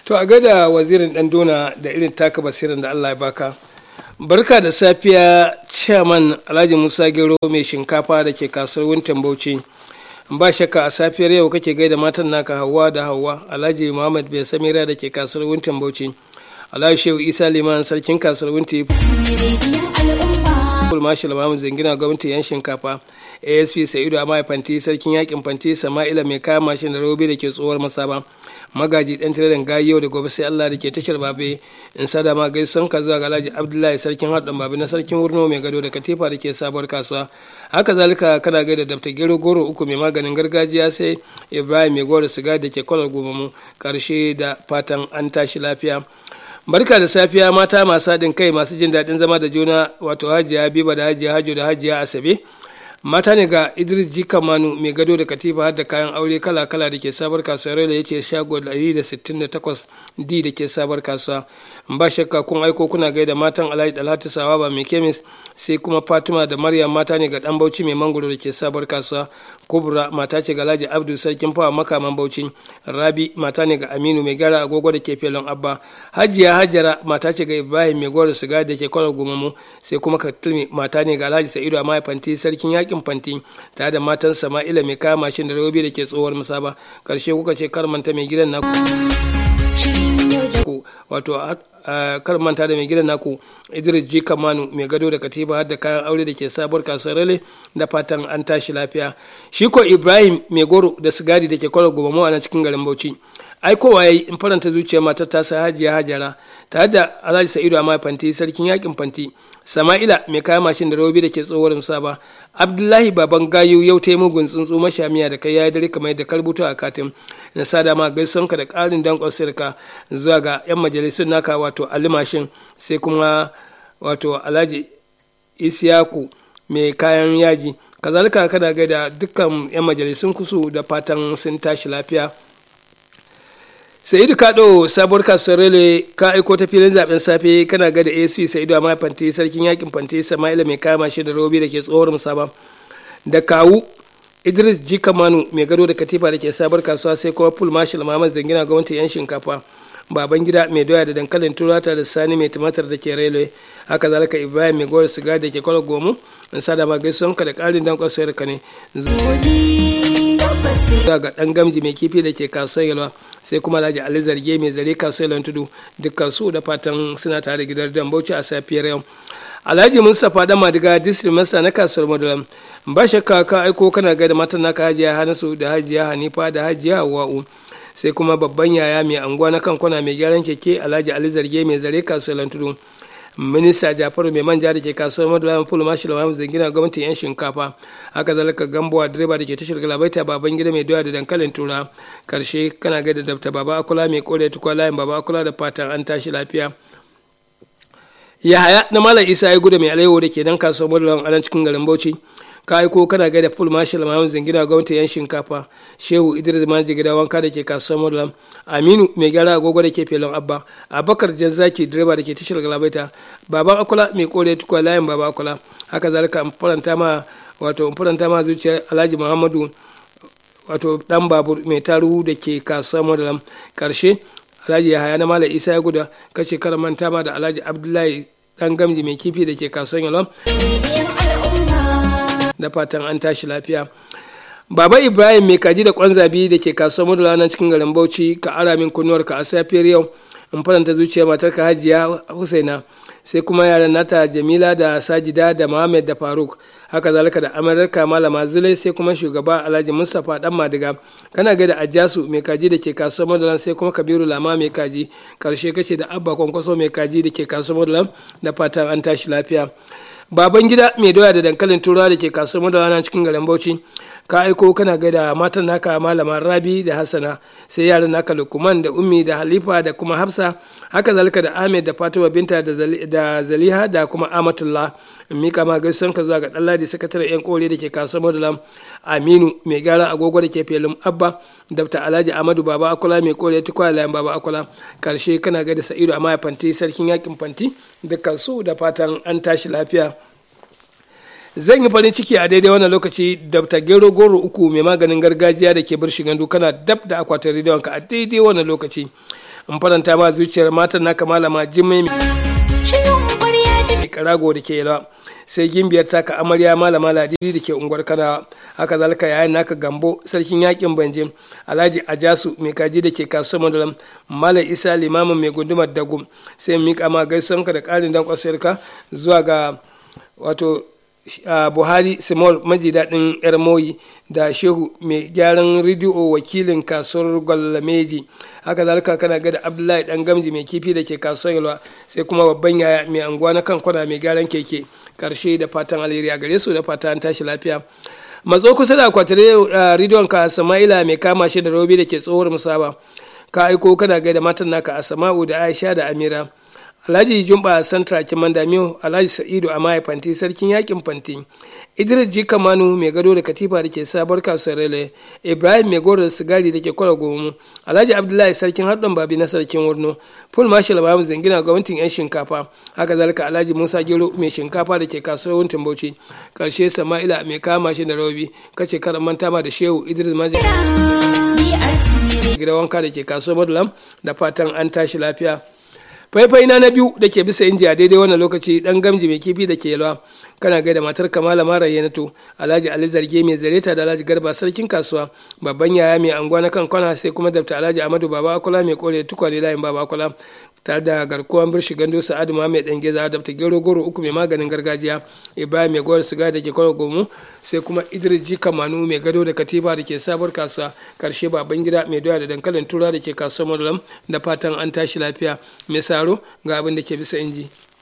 to a gada wazirin dan dona da irin taka basirin da allah ya baka barka da safiya chairman alhaji musa gero mai shinkafa da ke kasuwar wintan bauchi ba shakka a safiyar yau kake gaida matan naka hawa da hawa alhaji muhammad bai samira da ke kasuwar wintan bauchi alhaji shehu isa liman sarkin kasuwar wintan marshal mamu zangina gwamnati yan shinkafa asp sa'idu a fanti sarkin yakin fanti sama'ila mai kaya mashin da robe da ke tsohuwar masaba magaji dan tiradin gayi yau da gobe sai allah da ke tashar babe in sada ma gaisan ka zuwa ga alhaji abdullahi sarkin haɗin babe na sarkin wurno mai gado da katifa da ke sabuwar kasuwa haka zalika kana gaida dabta gero goro uku mai maganin gargajiya sai ibrahim mai goro siga da ke kwalar gobamu karshe da fatan an tashi lafiya barka da safiya mata masu haɗin kai masu jin daɗin zama da juna wato hajiya biba da hajiya hajo da hajiya asabe mata ne ga idris jikamanu mai gado da katifa har da kayan aure kala-kala da ke sabar kasuwar da ya ce shago 168 d da ke sabar kasuwa ba shakka kun aiko kuna gaida matan alhaji dalhatu sawaba mai kemis sai kuma fatima da maryam mata ne ga dan bauchi mai mangoro da ke sabar kasuwa kubra mata ce ga alhaji abdu sarkin fawa makaman bauchi rabi mata ne ga aminu mai gyara agogo da ke felon abba hajiya hajara mata ce ga ibrahim mai goro siga da ke kwalar gumamu sai kuma katulmi mata ne ga alhaji sa'idu a fanti sarkin yakin fanti tare da matan sama'ila mai kaya mashin da robi da ke tsohuwar musaba karshe kuka ce kar manta mai gidan naku wato kar manta da mai gidan naku idris ji kamanu mai gado da katiba har da kayan aure da ke sabuwar kasuwar rale da fatan an tashi lafiya shi ko ibrahim mai goro da sigari da ke kwalar gobe a cikin garin bauchi ai kowa yayi in faranta zuciya matar ta sa hajiya hajara tare da alhaji sa'idu amma fanti sarkin yakin fanti sama'ila mai kaya mashin da robi da ke tsohuwar musaba abdullahi baban gayu yau ta yi mugun tsuntsu mashamiya da kai ya dare kamar yadda karbuto a katin na sada ma gaisonka da ƙarin dankon sirka zuwa ga 'yan majalisun naka wato alimashin sai kuma wato alhaji isiyaku mai kayan yaji kazalika kana gaida dukkan 'yan majalisun kusu da fatan sun tashi lafiya sa'idu kaɗo sabuwar kasuwar rele ka aiko ta filin zaben safe kana ga da asp sa'idu amma fanti sarkin yakin fanti sama'ila mai kama shi da robi da ke tsohuwar musaba da kawu idris jikamanu mai gado da katifa da ke sabuwar kasuwa sai kuma full marshal muhammad zangina gwamnati yan shinkafa baban gida mai doya da dankalin turata da sani mai tumatir da ke railway haka zalika ibrahim mai gowar siga da ke kwallo gomu in sada ma gaisuwanka da ƙarin dankon sayar ka ne ga dan gamji mai kifi da ke kasuwar yalwa sai kuma alhaji ali zarge mai zare kasuwar yalwan tudu dukkan su da fatan suna tare gidan dan bauchi a safiyar yau alhaji mustapha dan madiga district masa na kasuwar madulam ba shakka ka aiko kana ga da matan naka hajiya hanasu da hajiya hanifa da hajiya hawa'u sai kuma babban yaya mai anguwa na kan kwana mai gyaran keke alhaji ali zarge mai zare kasuwar tudu minista jafaru mai manja da ke kasuwar madulaman fulu mashi lawan zangina gwamnatin yan shinkafa haka zalika gambowa direba da ke tashar galabaita baban gida mai doya da dankalin tura karshe kana gaida dabta baba akula mai kore tukwa layin baba akula da fatan an tashi lafiya yahaya na malam isa ya gudu mai alaiwo da ke nan kasuwar madulaman anan cikin garin bauchi ka aiko kana gaida full marshal mahamud zangina gwamnatin yan shinkafa shehu idris maji gida wanka da ke kasuwar madulam aminu mai gyara agogo da ke felon abba abakar janzaki direba da ke tashar galabaita baban akula mai kore tukwa layin baba akula haka zalika in faranta ma wato in faranta ma zuciyar alhaji muhammadu wato dan babur mai taruhu da ke kasuwar madulam karshe alhaji yahaya na malam isa ya guda kace kar manta ma da alhaji abdullahi dan gamji mai kifi da ke kasuwar yalom da fatan an tashi lafiya baba ibrahim mai kaji da kwan zabi da ke kasuwar madula nan cikin garin bauchi ka ara min kunnuwarka a safiyar yau in faranta zuciya matarka hajiya husaina sai kuma yaran nata jamila da sajida da muhammad da faruk haka zalika da amurka malama zulai sai kuma shugaba alhaji mustapha dan madiga kana ga da ajasu mai kaji da ke kasuwar madalan sai kuma kabiru lama mai kaji karshe kace da abba kwankwaso mai kaji da ke kasuwar madalan da fatan an tashi lafiya baban gida mai doya da dankalin turawa da ke kasuwar madalan cikin garin bauchi ka aiko kana gaida matan naka malama rabi da hassana sai yaran naka lukman da ummi da halifa da kuma hafsa haka zalika da ahmed da fatima binta da zaliha da kuma amatullah mika ma gaisan ka zuwa ga ɗanladi sakataren yan kore da ke kasuwar madalam aminu mai gyara agogo da ke felin abba dr alhaji amadu baba akula mai kore tukwa layan baba akula karshe kana gaida sa'idu amma fanti sarkin yakin fanti dukkan su da fatan an tashi lafiya zan yi farin ciki a daidai wannan lokaci dabta gero goro uku mai maganin gargajiya da ke bar shigandu kana dab da akwatin rediyonka a daidai wannan lokaci in faranta ma zuciyar matan naka malama jimai mai karago da ke yalwa sai gimbiyar taka amarya malama ladidi da ke unguwar kanawa haka zalika yayin naka gambo sarkin yakin banje alhaji ajasu mai kaji da ke kasuwar madalam malam isa limamin mai gundumar dagum sai mika ma gaisuwanka da karin dan kwasarka zuwa ga wato buhari simol maji daɗin yar moyi da shehu mai gyaran rediyo wakilin kasuwar gwalameji haka zalika kana ga da abdullahi dan gamji mai kifi da ke kasuwar yalwa sai kuma babban yaya mai anguwa na kan kwana mai gyaran keke karshe da fatan alheri a gare su da fatan tashi lafiya matso kusa da akwatin rediyon ka sama'ila mai kama shi da robi da ke tsohuwar musaba ka aiko kana gaida matan naka a sama'u da aisha da amira alhaji jumba santra kiman damiyo alhaji sa'idu a mahaifanti sarkin yakin fanti idris ji kamanu mai gado da katifa da ke sabar kasuwar rele ibrahim mai goro da sigari da ke kwara gomu alhaji abdullahi sarkin haɗin babi na sarkin wurno full marshal mahamud zangina gwamnatin yan shinkafa haka zalika alhaji musa gero mai shinkafa da ke kasuwar wuntin bauchi karshe sama'ila mai kama shi da rabi kace karan manta ma da shehu idris maji gida wanka da ke kasuwar madulam da fatan an tashi lafiya faifai na na biyu da ke bisa inji a daidai wannan lokaci dan gamji mai kifi da ke yalwa kana gaida matar kamala mara yanato alhaji ali zarge mai zareta da alhaji garba sarkin kasuwa babban yaya mai anguwa na kan kwana sai kuma dabta alhaji amadu baba akula mai kore tukwane layin baba akula tare da garkuwan birshi gando sa'adu ma mai dan geza dabta gero goro uku mai maganin gargajiya ibrahim mai gowar siga da ke kwaro gomu sai kuma idris ji kamanu mai gado da katifa da ke sabuwar kasuwa karshe baban gida mai doya da dankalin tura da ke kasuwar madulam da fatan an tashi lafiya mai saro ga abin da ke bisa inji.